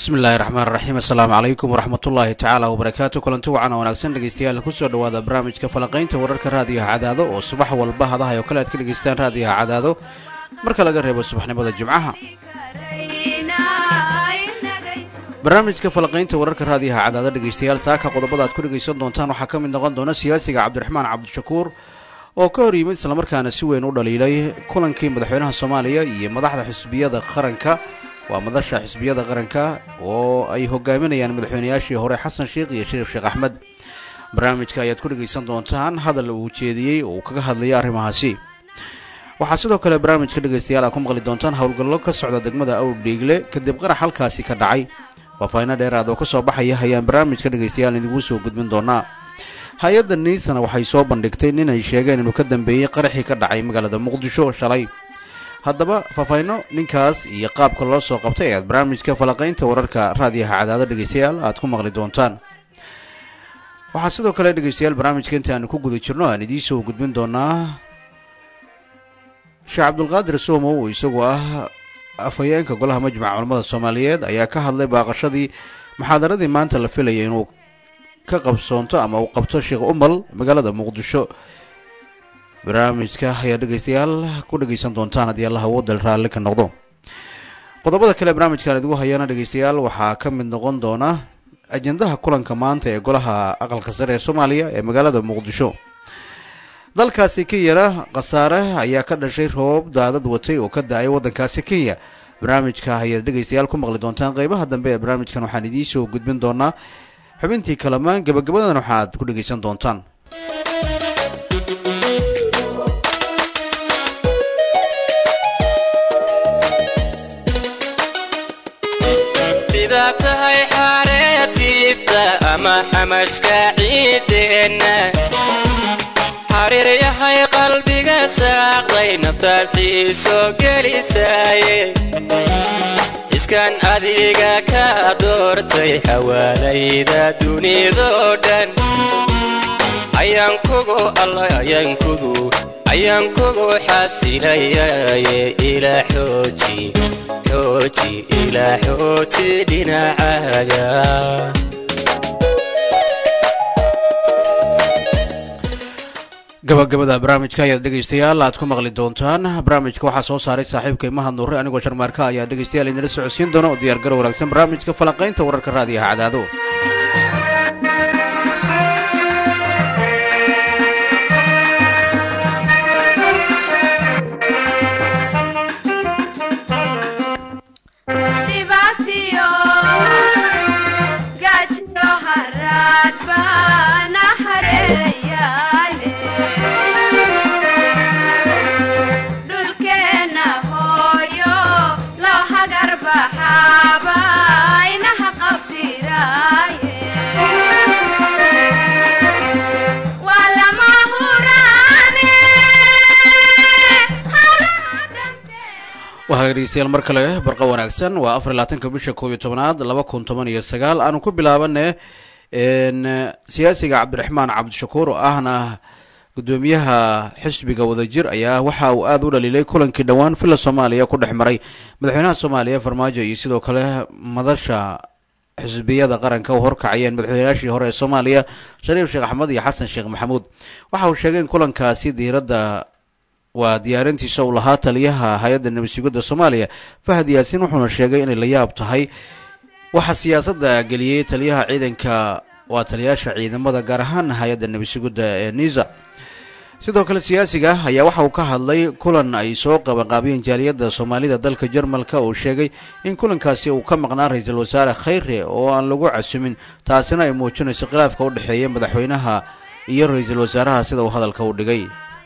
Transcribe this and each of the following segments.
bismi illaahi raxmaan raxiim assalaamu calaykum waraxmatullaahi tacaala wabarakaatu kulanti wacan oo wanaagsan dhegeystayaal kusoo dhawaada barnaamijka falanqaynta wararka raadiyaha cadaado oo subax walba hadaha oo kale aad ka dhegeystaan raadiyaha cadaado marka laga reebo subaxnimada jimcaha barnaamijka falanqaynta wararka raadiyaha cadaado dhegeystayaal saaka qodobada aad ku dhegeysan doontaan waxaa ka mid noqon doona siyaasiga cabdiraxmaan cabdishakuur oo ka hor yimid islamarkaana si weyn u dhaliilay kulankii madaxweynaha soomaaliya iyo madaxda xisbiyada qaranka waa madasha xisbiyada qaranka oo ay hogaaminayaan madaxweynayaashii hore xasan sheikh iyo shariif sheekh axmed barnaamijka ayaad ku dhegaysan doontaan hadal uu jeediyey oo uu kaga hadlayay arrimahaasi waxaa sidoo kale barnaamijka dhegaystayaal aad ku maqli doontaan howlgallo ka socda degmada awrdhiigle kadib qarax halkaasi ka dhacay faafahino dheeraad oo ka soo baxaya ayaan barnaamijka dhegaystayaal idingu soo gudbin doonaa hay-adda niisana waxay soo bandhigtay nin ay sheegeen inuu ka dambeeyey qaraxii ka dhacay magaalada muqdisho shalay haddaba faafahino ninkaas iyo qaabka loo soo qabtay ayaad barnaamijka falaqaynta wararka raadiyaha cadaado dhegeystayaal aad ku maqli doontaan waxaa sidoo kale dhegeystayaal barnaamijka inta aanu ku guda jirno aan idiin soo gudbin doonaa sheekh cabdulqaadir somow oo isagu ah afhayeenka golaha majmaca culamada soomaaliyeed ayaa ka hadlay baaqashadii muxaadaradii maanta la filayay inuu ka qabsoonto ama uu qabto sheekh umal magaalada muqdisho barnaamijka ayaa dhegeystayaal ku dhegeysan doontaan haddii allaha wadal raalli ka noqdo qodobada kale barnaamijkan idigu hayana dhegeystayaal waxaa ka mid noqon doona ajendaha kulanka maanta ee golaha aqalka sare ee soomaaliya ee magaalada muqdisho dalkaasi kenyana khasaare ayaa ka dhashay roob daadad watay oo ka da-ay waddankaasi kenya barnaamijka ayaad dhegeystayaal ku maqli doontaan qeybaha dambe ee barnaamijkan waxaan idiin soo gudbin doonaa xubintii kalamaan gabagabadan waxaaad ku dhegeysan doontaan sidaa tahay xareetiifta ama xamashka ciideenna xariir yahay qalbiga saaqday naftaad xiiso gelisaaye iskan adiga ka doortay xawaalayda dunidoo dhan ayaan kugu alla ayaan kugu ayaan kugu xasilayaye ilaa xooji xooji ilaa xooji dhinacaaga gabagabada barnaamijka ayaad dhegeystayaal aad ku maqli doontaan barnaamijka waxaa soo saaray saaxiibka imaha nuure anigoo sharmaarka ayaa dhegeystayaal idinla socodsiin doona oo diyaar garo wanaagsan barnaamijka falanqaynta wararka raadiyaha cadaado waxaa dhegeystayaal mar kale barqa wanaagsan waa afar iyo labaatanka bisha koob iyo tobanaad laba kun toban iyo sagaal aanu ku bilaabane siyaasiga cabdiraxmaan cabdishakuur oo ahna gudoomiyaha xisbiga wadajir ayaa waxa uu aada u dhaliilay kulankii dhowaan villa soomaaliya ku dhex maray madaxweynaha soomaaliya farmaajo iyo sidoo kale madasha xisbiyada qaranka u horkacayeen madaxweynayaashii hore ee soomaaliya shariif sheekh axmed iyo xasan sheekh maxamuud waxa uu sheegay in kulankaasi diiradda waa diyaarintiisa uu lahaa taliyaha hay-adda nabadsugidda soomaaliya fahad yaasiin wuxuuna sheegay inay la yaab tahay waxaa siyaasadda geliyey taliyaha ciidanka waa taliyaasha ciidamada gaar ahaan hay-adda nabadsugidda ee niisa sidoo kale siyaasiga ayaa waxa uu ka hadlay kulan ay soo qabanqaabiyeen jaaliyadda soomaalida dalka jarmalka uu sheegay in kulankaasi uu ka maqnaa ra-iisul wasaare khayre oo aan lagu casumin taasina ay muujinayso khilaafka u dhexeeya madaxweynaha iyo ra-iisul wasaaraha sida uu hadalka u dhigay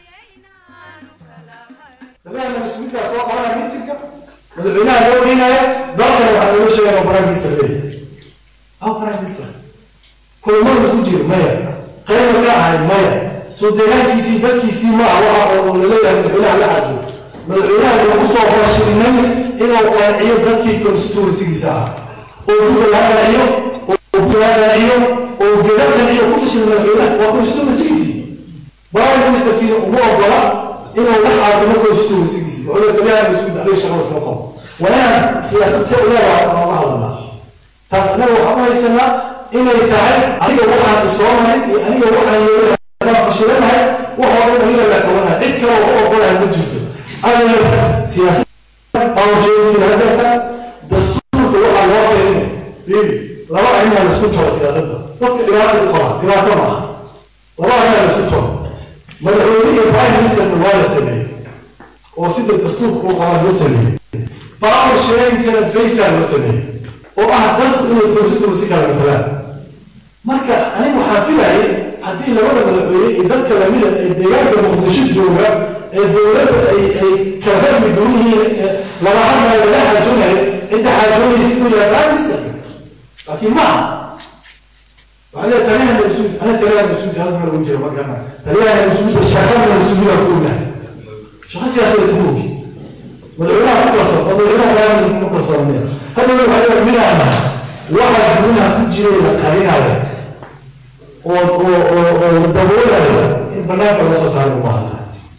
dalaha mas-uuliintaa soo qabanaya miitinka madaxweynaha loo geynaya dalkana waxaa looga sheegaya prime minister leeyahay aw prime minister kulmada ku jiro maya qayba ka ahayd maya soo deegaankiisii dadkiisii ma aha waxa oo laleeyahay madaxweynaha la xaajo madaxweynaha lagu soo horshirinay inuu qanciyo dadkii constituencygiisa ahaa oo juga la qanciyo oo la qanciyo oo geda qanciyo ku fashil madaxweynaha waa constituencygiisii prime ministerkiina uma ogola inuu la xaadimo constituencygiisii oo la taliyaha mas-uuliyadda adiga shaqada soo qabo waa inaan siyaasad se u leedahay aan uga hadalnaa taas annaga waxaan u haysanaa inay tahay aniga waxaan isoo marin iyo aniga waxaan yeelay haddaan fashilanahay waxoo dhan aniga la qabanahay cid kale oo u ogolahay ma jirto aniga siyaasada bawsheegilahadeeta dastuurka waxaa loo keeninay fiiri laba arrinaa laisku toro siyaasadda dadka dhibaato u qaba dhibaato maaha laba arrinaa laisku toro madaxweyne iyo prime ministerna waa la sameeyey oo sida dastuurka uu qabaa loo sameeyey power sharingkana baysaa loo sameeyey oo ah dalku inay konstituency si kala matalaan marka aniga waxaan filayay haddii labada madaxweyne iyo dadka lamida ee deegaanka muqdisho jooga ee dowladda ay ay kala fahmi duwan yihiin laba hadlayo laga xaajoonayo cidda xaajoonaysa inuu yahay prime minister laakiin maaha waxaa leeyahay taliyaha nabasuud ana taliyaha nabasuud siyaasad ma lagu jira markana taliyaha nabasuud shaqada nabasuuda ku ognahay shaqo siyaasadeed ku ogi madaxweynaha ku kalsoon oo madaxweynaha prime ku kalsoon miya hadda waxaa leeyahay midaan waxa gudaha ku jiray la qarinayo oo oo oo oo daboolayo in banaanka laga soo saaro u baahda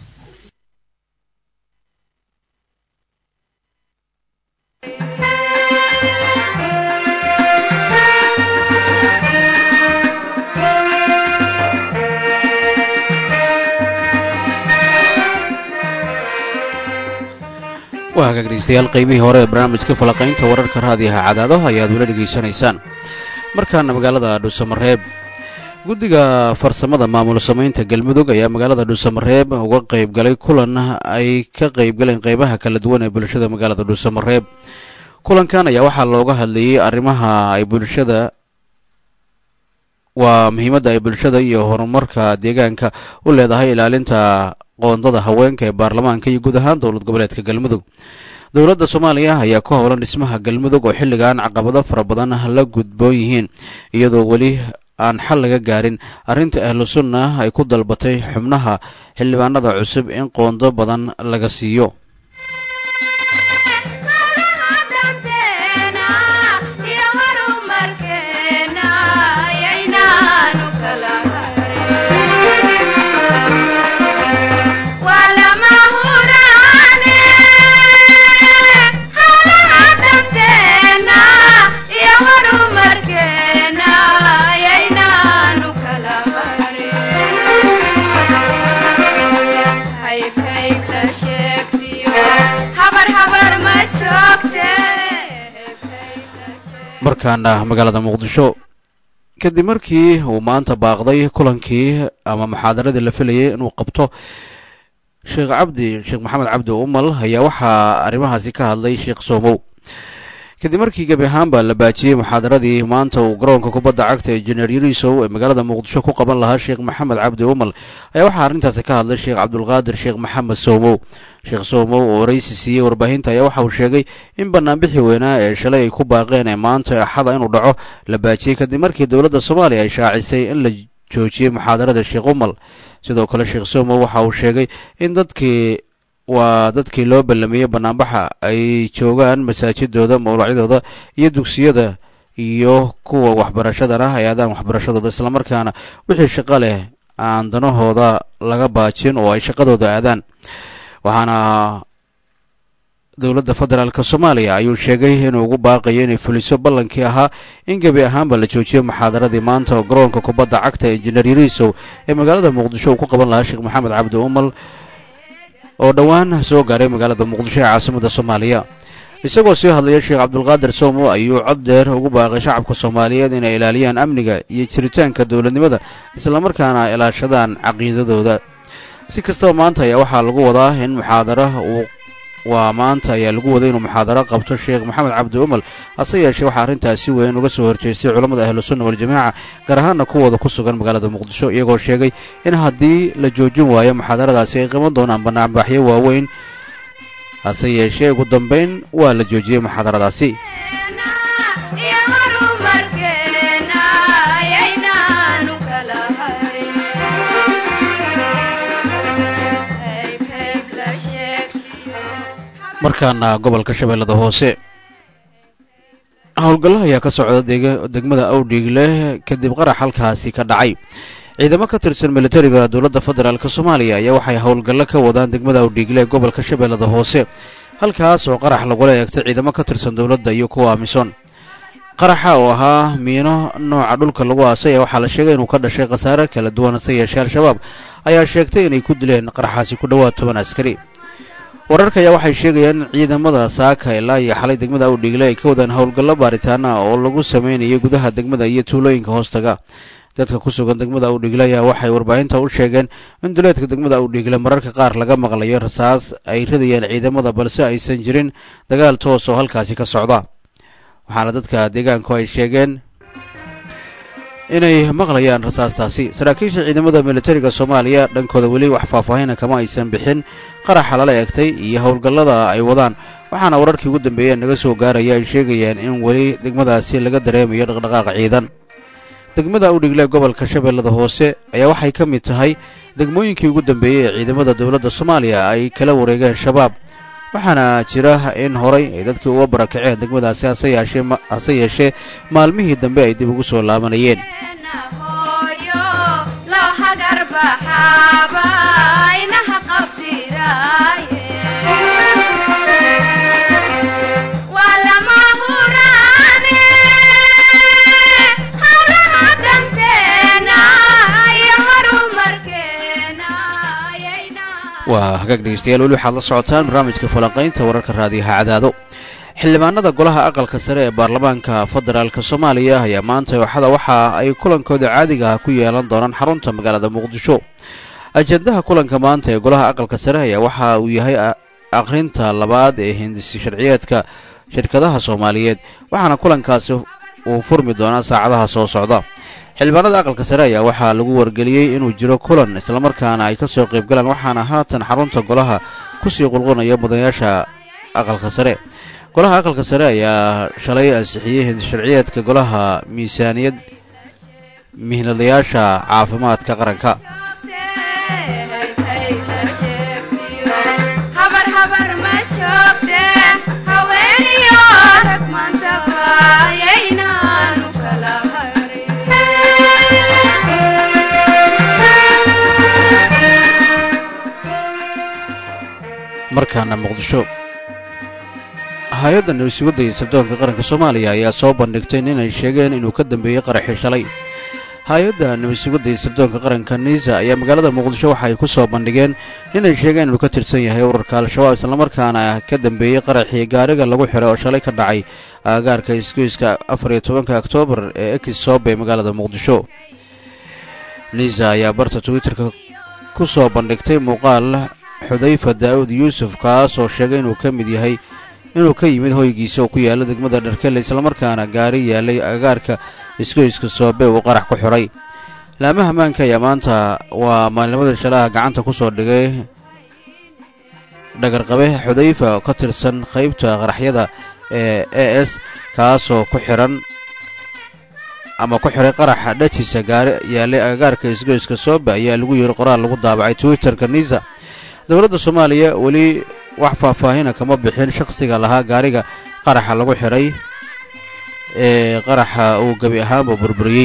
waa hagaag dhegeystayaal qaybihii hore ee barnaamijka falaqaynta wararka raadiyaha cadaado ayaad wala dhegaysanaysaan markaana magaalada dhuusamareeb guddiga farsamada maamul samaynta galmudug ayaa magaalada dhuusamareeb uga qaybgalay kulan ay ka qaybgaleen qeybaha kala duwan ee bulshada magaalada dhuusamareeb kulankan ayaa waxaa looga hadlayey arrimaha ay bulshada waa muhiimadda ay bulshada iyo horumarka deegaanka u leedahay ilaalinta qoondada haweenka ee baarlamaanka iyo guud ahaan dowlad goboleedka galmudug dowladda soomaaliya ayaa ku howlan dhismaha galmudug oo xilligan caqabado fara badan la gudboon yihiin iyadoo weli aan xal laga gaarin arrinta ahlu sunna ay ku dalbatay xubnaha xildhibaanada cusub in qoondo badan laga siiyo markaana magaalada muqdisho kadib markii uu maanta baaqday kulankii ama muxaadaradii la filayay inuu qabto sheekh cabdi sheekh maxamed cabdi umal ayaa waxaa arrimahaasi ka hadlay sheekh soomow kadib markii gebi ahaanba la baajiyey muxaadaradii maanta uu garoonka kubadda cagta ee jeneer yarisow ee magaalada muqdisho ku qaban lahaa sheekh maxamed cabdi umal ayaa waxaa arrintaasi ka hadlay sheekh cabdulqaadir sheekh maxamed soomow sheekh soomow oo waraysi siiyey warbaahinta ayaa waxa uu sheegay in banaanbixi weynaa ee shalay ay ku baaqeen ee maanta axada inuu dhaco la baajiyey kadib markii dowladda soomaaliya ay shaacisay in la joojiyey muxaadarada sheekh umal sidoo kale sheekh soomow waxa uu sheegay in dadkii waa dadkii loo ballamiyey banaanbaxa ay joogaan masaajidooda mawlacyadooda iyo dugsiyada iyo kuwa waxbarashadana ay aadaan waxbarashadooda islamarkaana wixii shaqo leh aan danahooda laga baajin oo ay shaqadooda aadaan waxaana dowladda federaalk soomaaliya ayuu sheegay inuu ugu baaqayo inay fuliso ballankii ahaa in gebi ahaanba la joojiyo muxaadaradii maanta oo garoonka kubadda cagta injineer yariisow ee magaalada muqdisho uu ku qaban lahaa sheekh maxamed cabdi umal oo dhowaan soo gaaray magaalada muqdisho ee caasimada soomaaliya isagoo sii hadlaya sheekh cabdulqaadir soomo ayuu cod dheer ugu baaqay shacabka soomaaliyeed inay ilaaliyaan amniga iyo jiritaanka dowladnimada islamarkaana ilaashadaan caqiidadooda si kastaba maanta ayaa waxaa lagu wadaa in muxaadara uu waa maanta ayaa lagu waday inuu muxaadaro qabto sheekh maxamed cabdi umal hase yeeshee waxaa arrintaasi weyn uga soo horjeestay culammada ahlu sunna waljamaaca gaar ahaana kuwooda ku sugan magaalada muqdisho iyagoo sheegay in haddii la joojin waayo muxaadaradaasi ay qaban doonaan banaanbaxyo waaweyn hase yeeshee ugu dambeyn waa la joojiyey muxaadaradaasi markaana gobolka shabeellada hoose howlgallo ayaa ka socda degmada awdhiigle kadib qarax halkaasi ka dhacay ciidamo ka tirsan militariga dowladda federaalk soomaaliya ayaa waxay howlgallo ka wadaan degmada awdhiigle ee gobolka shabeellada hoose halkaas oo qarax lagula eegtay ciidamo ka tirsan dowladda iyo kuwa amisom qaraxa oo ahaa miino nooca dhulka lagu aasay waxaa la sheegay inuu ka dhashay khasaare kala duwan hase yeeshee al-shabaab ayaa sheegtay inay ku dileen qaraxaasi ku dhowaad toban askari wararka ayaa waxay sheegayaan in ciidamada saaka ilaa iyo xalay degmada awdhiigle ay ka wadaan howlgallo baaritaana oo lagu sameynayay gudaha degmada iyo tuulooyinka hoostaga dadka ku sugan degmada awdhiigle ayaa waxay warbaahinta u sheegeen in duleedka degmada awdhiigle mararka qaar laga maqlayo rasaas ay ridayaan ciidamada balse aysan jirin dagaal toos oo halkaasi ka socda waxaana dadka deegaanku ay sheegeen inay maqlayaan rasaastaasi saraakiisha ciidamada militariga soomaaliya dhankooda weli wax faahfaahina kama aysan bixin qaraxa lala egtay iyo howlgallada ay wadaan waxaana wararkii ugu dambeeyeen naga soo gaaraya ay sheegayaan in weli degmadaasi laga dareemayo dhaqdhaqaaq ciidan degmada udhigle gobolka shabeellada hoose ayaa waxay ka mid tahay degmooyinkii ugu dambeeyey ee ciidamada dowladda soomaaliya ay kala wareegeen shabaab waxaana jira in horay ay dadkii uga barakaceen degmadaasi hase yeeshee maalmihii dambe ay dib ugu soo laabanayeen waa hagaag dhegeystayaal weli waxaad la socotaan barnaamijka falanqaynta wararka raadiyaha cadaado xildhibaanada golaha aqalka sare ee baarlamaanka federaalk soomaaliya ayaa maanta ooxada waxa ay kulankooda caadiga ah ku yeelan doonaan xarunta magaalada muqdisho ajendaha kulanka maanta ee golaha aqalka sare ayaa waxa uu yahay akhrinta labaad ee hindisi sharciyeedka shirkadaha soomaaliyeed waxaana kulankaasi uu furmi doonaa saacadaha soo socda xildhibaanada aqalka sare ayaa waxaa lagu wargeliyey inuu jiro kulan islamarkaana ay ka soo qaybgalaan waxaana haatan xarunta golaha kusii qulqunaya mudanayaasha aqalka sare golaha aqalka sare ayaa shalay ansixiyey hindisharciyeedka golaha miisaaniyad mihnadayaasha caafimaadka qaranka markaana muqdisho hay-adda nabadsugadda iyo sirdoonka qaranka soomaaliya ayaa soo bandhigtay inay sheegeen inuu ka dambeeyey qaraxii shalay hay-adda nabadsugadda iyo sirdoonka qaranka niisa ayaa magaalada muqdisho waxa ay ku soo bandhigeen inay sheegeen inuu ka tirsan yahay urarka al-shabaab islamarkaana ka dambeeyey qaraxii gaariga lagu xiray oo shalay ka dhacay aagaarka isgoyska afar iyo tobanka oktoobar ee ekis soobe magaalada muqdisho niisa ayaa barta twitterka ku soo bandhigtay muuqaal xudayfa daa'uud yuusuf kaasoo sheegay inuu ka mid yahay inuu ka yimid hoygiisa oo ku yaalla degmada dharkelle islamarkaana gaari yaalay agaarka isgoyska soobe uu qarax ku xiray laamaha ammaanka ayaa maanta waa maalnimada shalaha gacanta ku soo dhigay dhagarqabe xudayfa oo ka tirsan qaybta qaraxyada ee e s kaasoo ku xiran ama ku xiray qaraxa dhajisa gaari yaalay agagaarka isgoyska soobe ayaa lagu yiri qoraal lagu daabacay twitterka niisa dowladda soomaaliya weli wax faahfaahina kama bixin shakhsiga lahaa gaariga qaraxa lagu xiray ee qaraxa uu gebi ahaanba burburiyey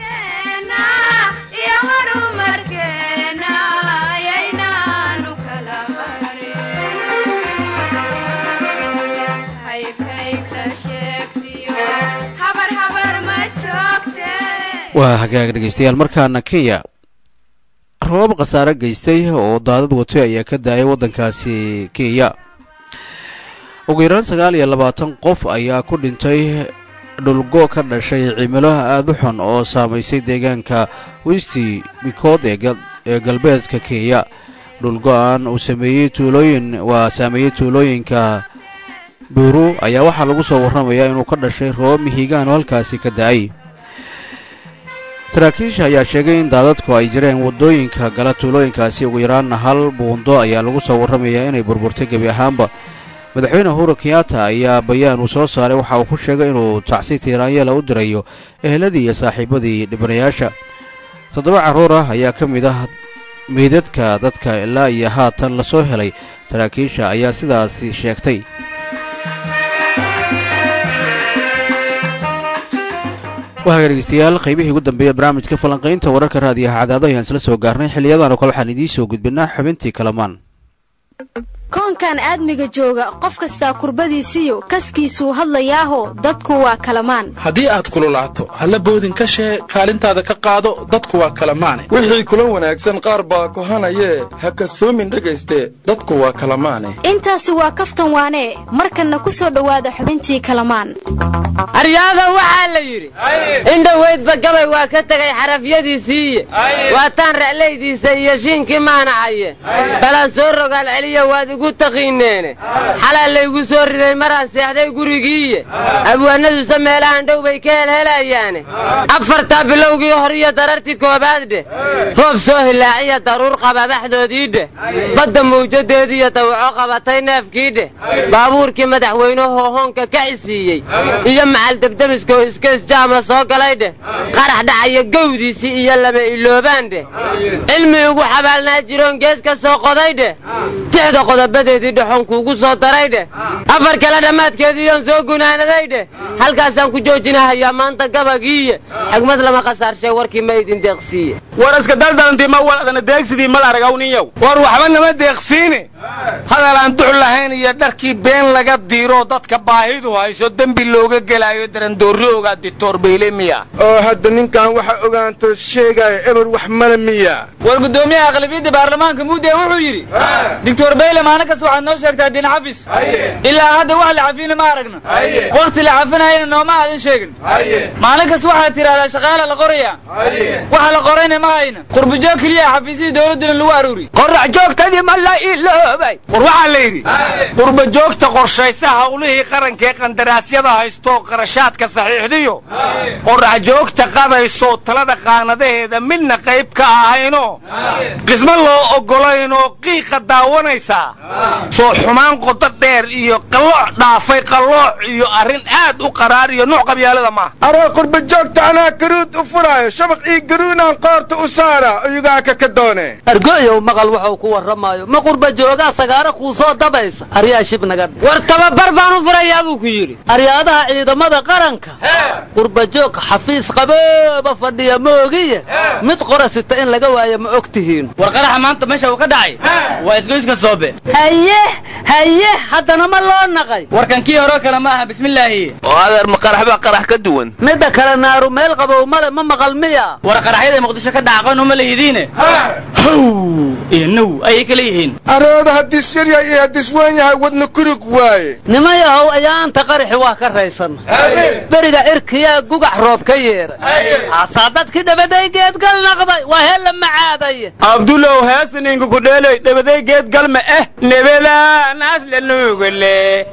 waa hagaag dhegeystayaal markaana kenya roobab khasaare geystay oo daadad watay ayaa ka daayay waddankaasi kenya ugu yaraan sagaal iyo labaatan qof ayaa ku dhintay dhulgo ka dhashay cimilo aada u xun oo saamaysay deegaanka westi bikood ee galbeedka kenya dhulgo-an uu sameeyey tuulooyin waa saameeyey tuulooyinka buuru ayaa waxaa lagu soo warramayaa inuu ka dhashay roobab mihigaan oo halkaasi ka da-ay saraakiisha ayaa sheegay in daadadku ay jireen waddooyinka gala tuulooyinkaasi ugu yaraanna hal buundo ayaa lagu soo warramayaa inay burburtay gebi ahaanba madaxweyne uhuru kenyatta ayaa bayaan uu soo saaray waxa uu ku sheegay inuu tacsi tiiraanyeela u dirayo eheladii iyo saaxiibadii dhibanayaasha toddoba carruur ah ayaa ka mid ah meydadka dadka ilaa iyo haatan lasoo helay saraakiisha ayaa sidaasi sheegtay wahaga dhegeystayaal qaybihii ugu dambeeya barnaamijka falanqaynta wararka raadiyaha cadaado ayaan isla soo gaarnay xiliyadan oo kale waxaan idiin soo gudbinaa xubintii kalamaan koonkan aadmiga jooga qof kastaa kurbadiisiyo kaskiisuu hadlayaaho dadku waa kalamaan haddii aad kululaato halla boodin ka shee kaalintaada ka qaado dadku waa kalamaane wixii kula wanaagsan qaar baa kohanayee ha kasoomin dhegayste dadku waa kalamaane intaasi waa kaftan waanee markanna ku soo dhowaada xubintii kalamaan aryaada waxaa la yidhi indhoweydba gabay waa ka tegay xarafyadiisiiye waataan ra'laydiisa iyo shiinkii maanacaye balaan soo rogaal celiya waad igu taqiineene xalaa laygu soo riday maraan seexday gurigiiye abwaanaduse meelahan dhow bay ka helhelayaane afartaa bilowgii hor iyo darartii koobaad dheh roob soo hilaaciya daruur qababaxdoodii dheh badda mawjadeediiyo dawaco qabatay neefkii dheh baabuurkii madaxweynehoo hoonka ka cisiiyey iyo macal debdemiskoo iskeesjaama soo galay dheh qarax dhacaya gowdiisii iyo lama iloobaan dheh cilmi ugu xabaalnaa jiroon gees ka soo qoday dheh tixda qodobadeedii dhexoon kuugu soo daray dheh afar kale dhammaadkeediiyoon soo gunaanaday dheh halkaasaan ku joojinahayaa maanta gabagiiye xigmad lama khasaarshay warkii ma idin deeqsiiye war iska daldalantii ma waladana deegsidii mal aragawniyow war waxba nama deeqsiine hadal aan dux lahayn iyo dharkii been laga diiroo dadka baahidu hayso dembi looga gelaayo darandoorri ogaa ditoor bayle miya oo hadda ninkan waxa ogaanto sheegaya eber wax male miya war guddoomiyaha aqlabiyadda baarlamaanka muudee wuxuu yidhi doctor bayle maalin kasta waxaad noo sheegtaa diin xafis ilaa hadda wax la cafina ma aragno wakhti la cafinayana nooma aadan sheegin maalin kasta waxaad tidhahdaa shaqaala la qorayaa waxa la qorayna ma hayna qurbujoog keliya xafiisyadii dowladdana lagu aruuri qorax joogtadii ma la iloobay war waxaa la yidhi qurba joogta qorshaysa howlihii qarankaee qandaraasyada haystoo qarashaadka saxiixdiyo qorax joogta qadaysoo talada qaanadaheeda midna qayb ka ahaynoo qismo loo oggolaynoo qiiqa daawanaysaa soo xumaan qodo dheer iyo qallooc dhaafay qallooc iyo arrin aad u qaraar iyo nuuc qabyaalada maaha aroo qurba joogta anaa garuud u furaayo shabaq ii garuunaan qoorta u saara iyugaa ka ka doone argo'yow maqal wuxuu ku warramaayo ma qurba joogaa sagaaro kuu soo dabaysa aryaa shib naga dhe war tababar baan u furayaa buu ku yidhi aryaadaha ciidamada qaranka qurbajoog xafiis qabooba fadhiya moogiye mid qora sita in laga waayo ma og tihiin war qaraxa maanta meesha uu ka dhacay waa isgoyska soobe haye haye haddana ma loo naqay warkan kii horeo kale ma aha bismillaahi oo adeer ma qarax baa qarax ka duwan midda kale naaru meel qabow male ma maqal miya war qaraxyada muqdisho ka dhaca aqoon uma lehidiine how iyo now ayay kala yihiin arooda haddis yar yahay iyo haddis weyn yahay wadna kurig waaye nimayahow ayaanta qaraxi waa ka raysanna beriga cirkiyaa gugax roob ka yeeray haasaa dadkii dhabaday geedgal naqday waa hella macaaday abdulow heestaninka ku dheelay dhabaday geed galma eh nebadaanaas la nuugale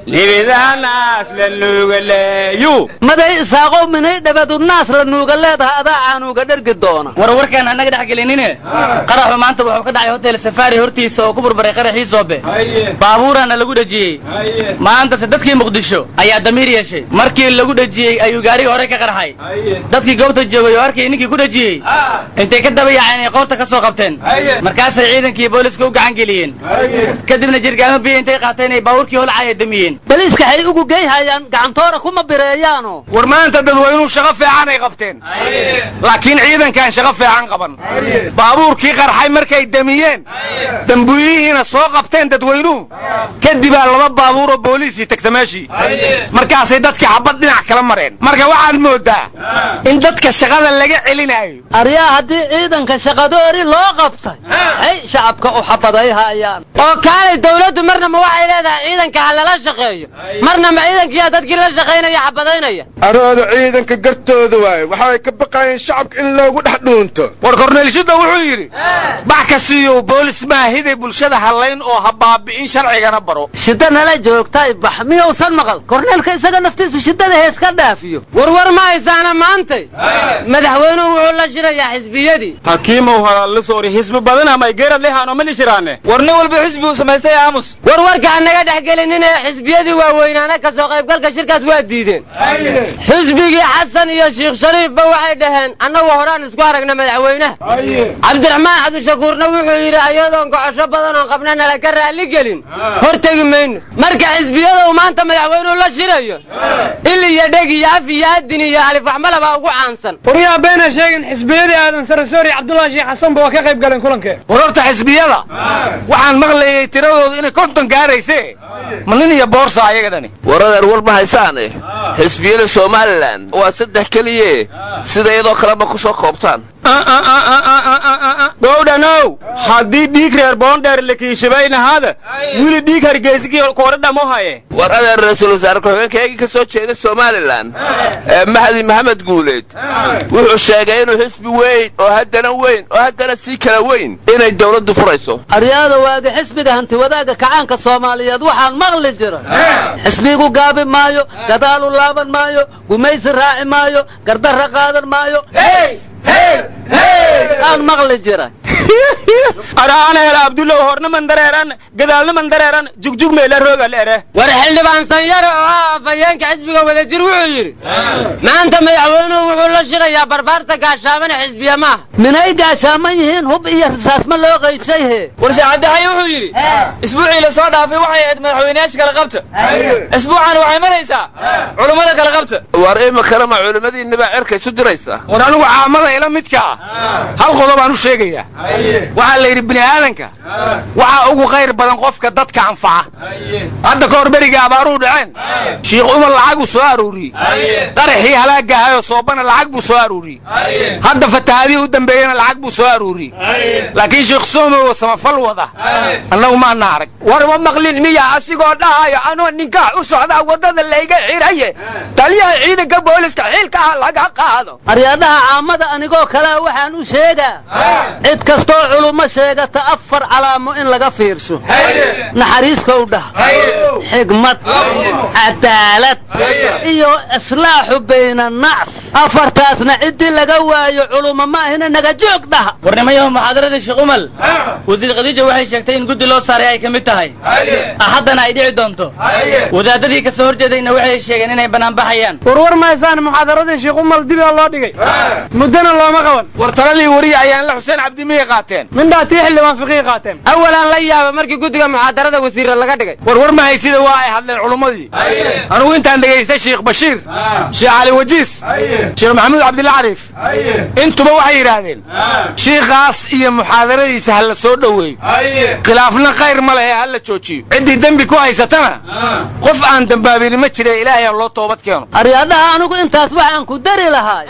nebadaanaas la nuugale yu maday isaaqow minay dhabadu naas la nuuga leedahay adaa caanuuga dhergi doona war warkaan annaga dhex gelinine qaraxu maanta wuxuu ka dhacay hotel safaari hortiisa oo ku burburay qaraxii soobe baabuuraana lagu dhejiyey maantase dadkii muqdisho ayaa damiir yeeshay markii lagu dhejiyey ayuu gaarigii hore ka qarxay dadkii goobta joogay oo arkay ninkii ku dhejiyey intay ka daba yaaceen ay qoorta ka soo qabteen markaasay ciidankii booliska u gacan geliyeen kadibna jirgaamo biyo intay qaateen ay baabuurkii holcaya damiyeen baliiska hay ugu geyhayaan gacantoora kuma bireeyaano war maanta dadweynuhu shaqo fiican ay qabteen laakiin ciidankaan shaqo fiican qaban baabuurkii qarxay markay damiyeen dambuuyihiina soo qabteen dadweynuhu kadibaa laba baabuuroo booliisii tagta meeshii markaasay dadkii xabad dhinac kala mareen marka waxaad moodaa in dadka shaqada laga celinaayo aryaa haddii ciidanka shaqadoori loo qabtay hay shacabka u xabadayhayaan oo kaalay dawladdu marnaba waxay leedahay ciidanka ha lala shaqeeyo marnaba ciidankiyaa dadkii la shaqaynaya xabadaynaya arooda ciidanka gartooda waaye waxay ka baqayeen shacabka in loogu dhex dhuunto war korneelshida wuxuu yidhi bax ka siiyow boolis maahiday bulshada hallayn oo ha baabi'in sharcigana baro shida nala joogtay bax miyuusan maqal korneelka isaga naftiisu shidada hees ka dhaafiyo warwar ma haysaana maantay madaxweynuhu wuxuu la shirayaa xisbiyadii hakiimow halaallisoori xisbi badan amay geerad lehaano ma lishiraane war nin walba xisbi uu samaystay aamus warwarka annaga dhex gelinin ee xisbiyadii waaweynaana ka soo qaybgalka shirkaas waa diideen xisbigii xasan iyo sheikh shariifba waxay dhaheen annagu horaan isku aragna madaxweynaha cabdiraxmaan cabdi cabdishakuurna wuxuu yidhi ayadoon gocosho badan oon qabna nala ka raalli gelin hortegi mayno marka xisbiyada uu maanta madaxweynuhu la shirayo il iyo dheg iyo af iyo adin iyo alifaxmala baa ugu caansan waryaa beena sheegin xisbiyadii aadan sarasoor iyo cabdullaahi sheekh xasanba waa ka qayb galeen kulankee war horta xisbiyada waxaan maqlayay tiradoodu inay konton gaarayse ma nin iyo boorsa ayaga dhani waradeer war ma haysaane xisbiyada somalilan waa saddex keliye sida iyadoo kaleba ku soo koobtaan dhowdhanow haddii dhiig reer boondheer la kiishabaynahaada wili dhiig hargeysigii koodha dhamo haye war adeer ra-iisul wasaare ku-xigeenkaygii ka soo jeeda somalilan ee mahdi maxamed guuleed wuxuu sheegay inuu xisbi weyn oo haddana weyn oo haddana sii kala weyn inay dowladdu furayso aryaada waaga xisbiga hantiwadaaga kacaanka soomaaliyeed waxaan maqli jira xisbigu gaabi maayo gadaalu laaban maayo gumaysi raaci maayo gardarra qaadan maayo aan maqli jira araana hela abdulla horna mandareeran gadaalna mandareeran jugjug meela rooga leere war xildhibaan sanyare oo ah afhayeenka xisbiga wadajir wuxuu yidhi maanta madaxweynuhu wuxuu la shirayaa barbaarta gaashaamana xisbiya maaha minay gaashaaman yihiin hub iyo risaas ma loo qaybshay he war shaacadaxaye wuxuu yidhi isbuucii la soo dhaafay waxay ahayd madaxweynayaasha kala qabta isbuucan waxay maraysaa culummada kala qabta war imakana ma culimmadiinniba cerka isu diraysa war anigu caamada ila midka ah hal qodob aan u sheegayaa waxaa la yidhi bini aadanka waxaa ugu khayr badan qofka dadka anfaca hadda ka hor beriga abaaruu dhaceen shiikh umar lacaguu soo arooriyey qaraxii halaagahayoo soobana lacag buu soo arooriyey hadda fatahaadihii u dambeeyena lacag buu soo arooriyey laakiin sheikh soomow samafal wada annagu maana arag war ma maqlin miya asigoo dhahayo anoo ninkaa u socdaa waddada layga xiraye taliyaha ciidanka booliska xiilka ah laga qaado aryaadhaha caamada anigoo kalea waxaan u sheegaa cid kastoo culummo sheegata afar calaamo in laga fiirsho naxariiskow dhah xigmad cadaalad iyo islaaxu bayna nacs afartaasna ciddii laga waayo culummo ma ahina naga joog dhaha warnimayahu muxaadaradii sheekh umal wasiir khadiija waxay sheegtay in guddi loo saaray ay ka mid tahay axaddana ay dhici doonto wadaadadii ka soo horjeedayna waxay sheegeen inay banaanbaxayaan warwar mahaysaan muxaadaradii sheekh umal dibaa loo dhigay muddana looma qaban war taladii wariya ayaan la xuseen cabdimiyay qaateen mindhaa tii xildhibaan fiqii qaateen awalaan la yaaba markii guddiga muxaadarada wasiirra laga dhigay war war mahaysida waa ay hadleen culummadii anugu intaan dhegaystay sheekh bashiir sheekh cali wajiis sheekh maxamuud cabdilla cariif intuba waxay yidhaahdeen shiikhaas iyo muxaadaradiisa ha la soo dhoweeyo khilaafna khayr ma lehe ha la joojiyo ciddii dembi ku haysatana qof aan dembaabini ma jire ilaahay ha loo toobad keeno aryaadhaha anigu intaas waxaan ku dari lahay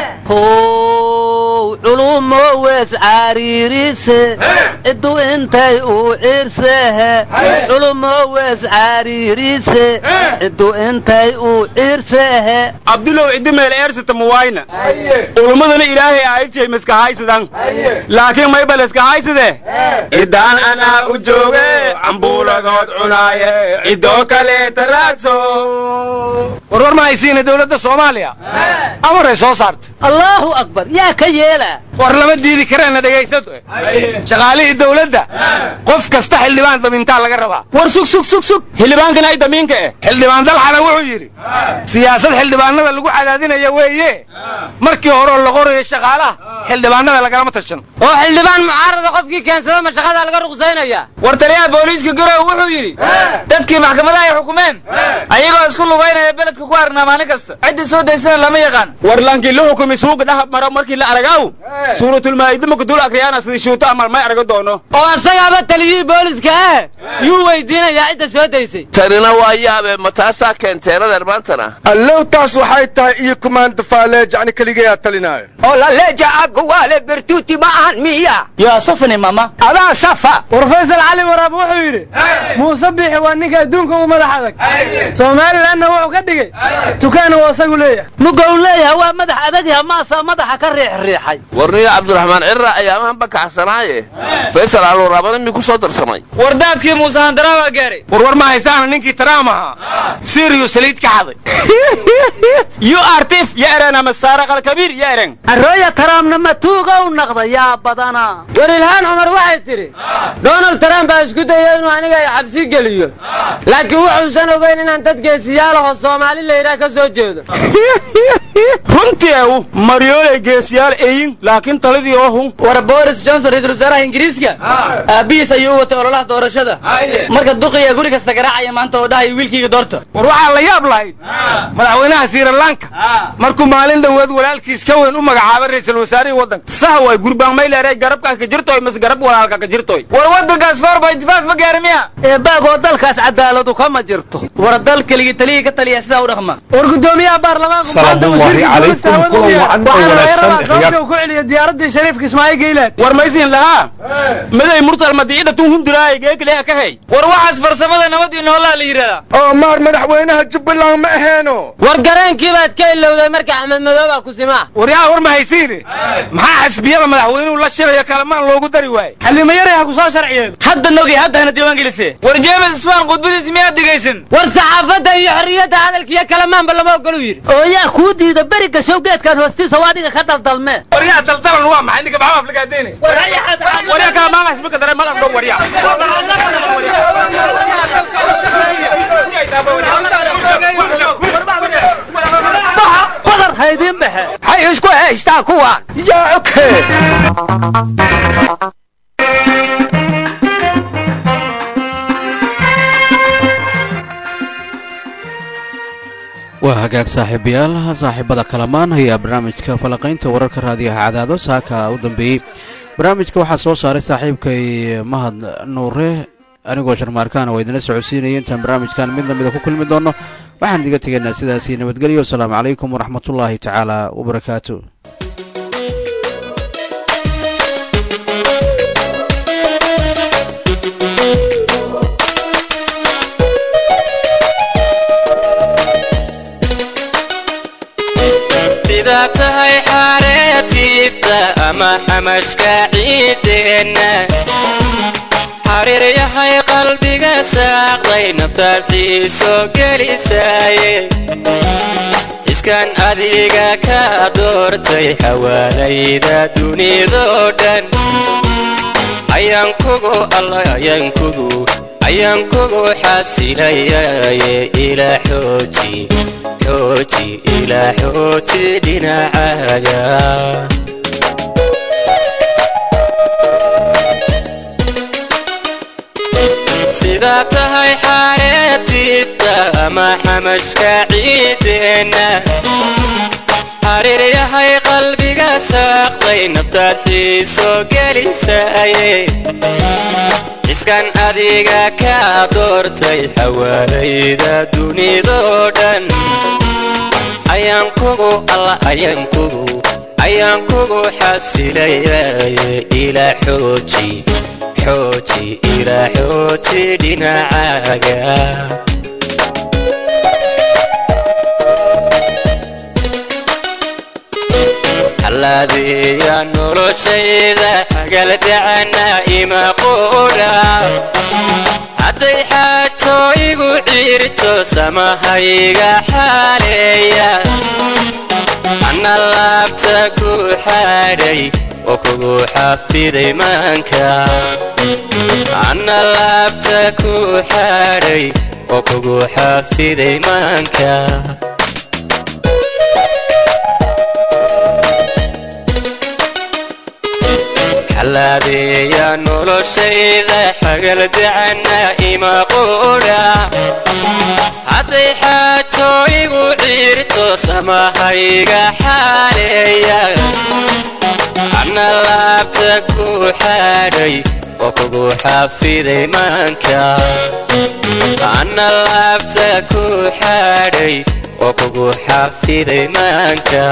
how culumo wees cariirise ciddu intay u ciirsehe culumo wees cariirise ciddu intay u ciirsehe abdulow ciddi meel eersata muwayna ulummadana ilaahay aayidjay maskahaysadan laakiin maybal iskahaysade ciddaan anaa u jooge cambuuladood cunaaye ciddoo kaleeta raadso warwar ma haysiina dowladda soomaaliya amaray soo saarta allaahu akbar yaa ka yeelaa war lama diidi kareena dhegaysado shaqaalihii dowladda qof kasta xildhibaan damintaa laga rabaa war sug sug sug sug xildhibaankan ay damiinka eh xildhibaan dalxana wuxuu yidhi siyaasad xildhibaanada lagu cadaadinaya weeye markii horeo la qorayo shaqaalaha xildhibaanada lagalama tashan oo xildhibaan mucaarada qofkii keensada ma shaqadaa laga ruqsaynaya war taliyaha booliiska garow wuxuu yidhi dadkii maxkamadaha ay xukumeen ayagoo isku lugaynaya beledka ku arnaa maalin kasta ciddii soo daysana lama yaqaan war laankii la xukumi suuga dhahab maro markii la aragaaw suuratulmaa'ida marka dul akriyaana sidii shuuto amal may arago doono oo asagaaba taliyihii booliska ah yuu weydiinayaa cidda soo daysay tanina waa yaabe ma taasaa keenteen adeer maantana allow taas waxay tahay iyo kumaanda faaleej ani keligayaa talinaayo oo laleeja aguwaale bertuuti ma ahan miya yaa safani mama adaa safa war faysal cali waraab wuxuu yidhi muuse biixi waa ninka adduunka ugu madax adag somalilanna wuxuu ka dhigay tukaan uu asagu leeyahay mugow leeyahay waa madax adagyaha maasaa madaxa ka riixriixay warniyo cabdiraxmaan cirra ayaamahan bakaxsanaaye faysal calwaraabada mi ku soo darsamay wardaadkii muuse handaraa baa gaaray warwar ma haysaana ninkii taraam ahaa siriyu saliid ka xaday yu artif ya eren ama saara qalkabiir ya eren arooya taraamna matuugow naqda yaa badana war ilhaan cumar waxay tidhi donald trump baa isku daya inuu aniga ay cabsi geliyo laakiin wuxuusan ogeyn inaan dad geesiyaalaho soomaali layidhaah ka soo jeedo runtii ew maryooley geesiyaal eyin laakiin taladii oo hun war boris johnson ra-iisul wasaaraha ingiriiska aabbihiis ayuu u watay ololaha doorashada marka duqiya guri kasta garaacaya maanta oo dhahaya wiilkayga doorta war waxaa la yaab lahayd madaxweynaha sirilanka markuu maalin dhoweed walaalkiis ka weyn u magacaabay ra'iisul wasaarihii waddanka sah way gurbaan mayleeray garabkaa ka jirtoy mas garab walaalka ka jirtoy war waddankaas four by five ma gaari miya eebaagoo dalkaas cadaaladu kama jirto war dal keligii taliyii ka taliya sidaa u dhaqma war gudoomiyaha baarlamaanka Salaamu maanta calaykum, wasiirka kulan duulista wacan oo hawada u yahay. wanaagsan, waxaana laga rabaa khiyaar. sababta uu ku celiyo diyaaradii shariifka ismaaciil geylaan war maysiin lahaa maday mursal madiida tun hundiraay geekaleha ka hey war waxaas farsamada nabad iyo noolaa la yidhahdaa oo maar madaxweynaha jubbaland ma aheeno war gareenkii baad ka ilowday marka axmed madooba ku simaa waryaa war ma haysiine maxaa xisbiyada madaxweynuhu la shiraya kalamaan loogu dari waaye xallimo yaray ha ku soo sharciyeedo hadda nogi hadda hana diiwaan gelise war jeemes isfaan khudbadiisi miyaad dhegaysan war saxaafadda iyo xorriyadda hadalka iyo kalamaanba lama ogolu yidhi oo yaa kuu diida beri gashow geedkan hoostiisa waa adiga ka daldalmee waryaa daldalan waa maxay ninka baxaa aflagaadeyne waryaa kalamaanka ismaka dare madan dhow waryaa badar haydiin baxe hay isku haystaa kuwaan yaa oke waa hagaag saaxiibayaal saaxiibada kalamaan ayaa barnaamijka falaqaynta wararka raadiyaha cadaado saaka u dambeeyey barnaamijka waxaa soo saaray saaxiibkay mahad nuure anigoo sharmaarkaana waa idinla socodsiinaya intaan barnaamijkan mid lamida ku kulmi doono waxaan idiga tegaynaa sidaasi nabadgelyo wasalaamu calaykum waraxmatullaahi tacaala wabarakaatu sidaa tahay xareetiifta ama xamashka ciideenna xariir yahay qalbiga saaqday naftaad xiiso gelisaaye iskan adiga ka doortay xawaalayda dunidoo dhan ayaan kugu alla ayaan kugu ayaan kugu xasilayaye ilaa xooji xooji ilaa xooji dhinacaaga sidaa tahay xareetiifta ama xamashka ciideenna xariir yahay qalbiga saaqday naftaad xiiso gelisaaye iskan adiga ka doortay xawaalayda dunidoo dhan ayaan kugu alla ayaan kugu ayaan kugu xasilayaye ilaa xooji xooji ilaa xooji dhinacaaga halaadiya noloshayda hagaldacana ima quudha hadday xaajo igu ciirto samahayga xaaleeya anna laabta ku xadhay oo kugu xafiday maanka anna laabta ku xadhay oo kugu xafiday maanka xalaadeeya noloshayda xagaldacana ima quudha hadday xaajo igu ciirto samahayga xaaleeya anna laabta ku xadhay oo kugu xafiday maanka anna laabta ku xadhay oo kugu xafiday maanka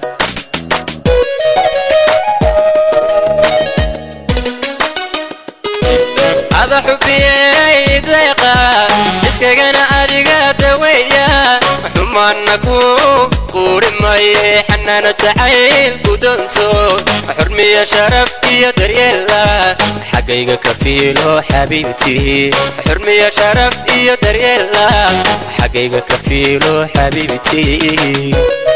ada xubiyey deeqa iskagana adiga daweeya xumaanna ku quuri maye xanaano jacayl gudoonso xurmiya sharaf iyo daryeela xaggayga ka fiilo xabiibtii xurmiya sharaf iyo daryeela xaggayga ka fiilo xabiibtii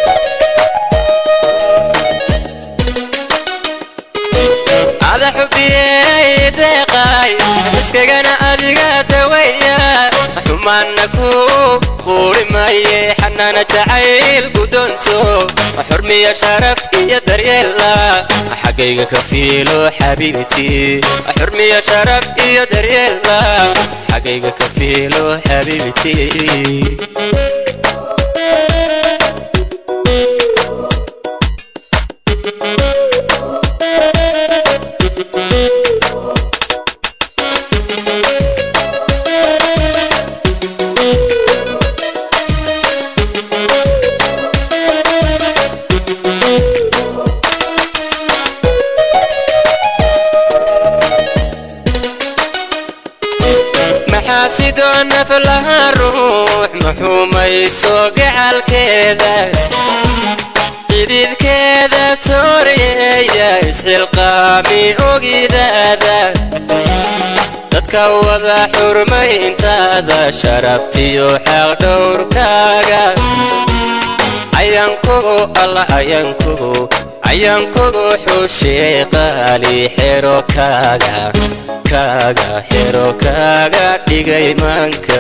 ada xubiyey deeqay iskagana adiga daweeya xumaanna ku quuri maye xanaana jacayl guddoonso xurmiya sharaf iyo daryeella xaggayga ka fiilo xabiibti xurmiya sharaf iyo daryeella xaggayga ka fiilo xabiibti maxaasidoo naf laha ruux maxuumayso gacalkeeda xididkeeda sooreeya isxilqaami ogidaada dadka wada xurmayntaada sharaftiyo xaqdhowrkaaga ayaankugu alla ayaankugu ayaankugu xushee qaali xero kaaga kaaga xero kaaga dhigay maanka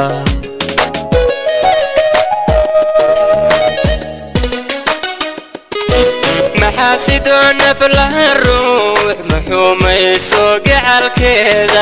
maxaasidoo naf laha ruux maxuumayso gacalkeeda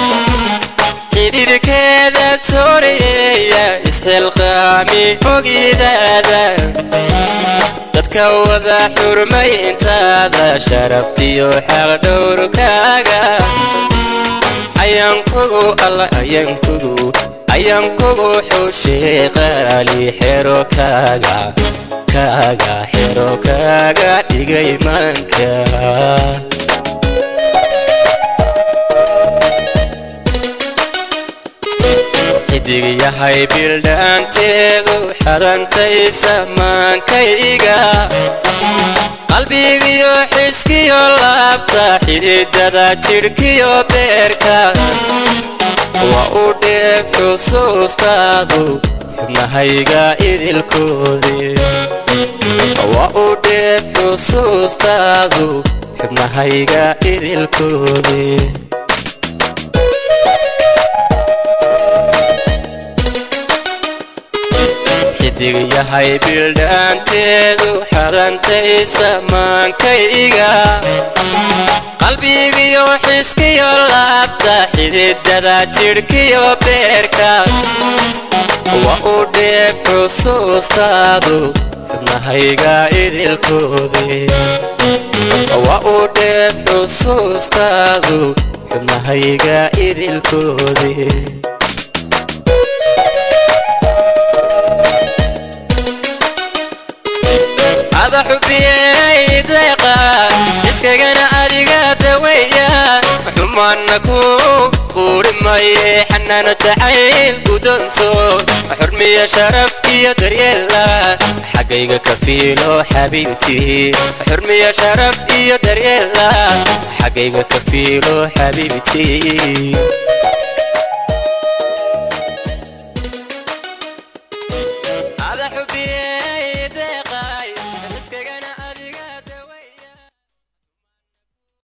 xididkeeda sooreeya isxilqaami ogidaada dadka wada xurmayntaada sharaftiyo xaqdhowrkaaga ayaankugu alla ayaankugu ayaankugu xushee qaali xero kaaga kaaga xero kaaga dhigay maanka xidig yahay bildhaanteedu xadantaysa maankayga qalbigiyo xiskiyo laabta xididada jidhkiyo beerka waa u dheef xusuustaadu xubnahayga idilkoodii waa u dheef xusuustaadu xubnahayga idilkoodii xidig yahay bildhaanteedu xadantaysa maankayga qalbigiyo xiskiyo laabta xididada jidhkiyo beerka waa u dheef xusuustaadu xubnahayga idilkoodii waa u dheef xusuustaadu xubnahayga idilkoodii ada xubiyey deeqa iskagana adiga daweeya xumaanna ku quuri maye xanaano jacayl guddoonso xurmiya sharaf iyo daryeella xaggayga ka fiilo xabiibti xurmiya sharaf iyo daryeella xaggayga ka fiilo xabiibti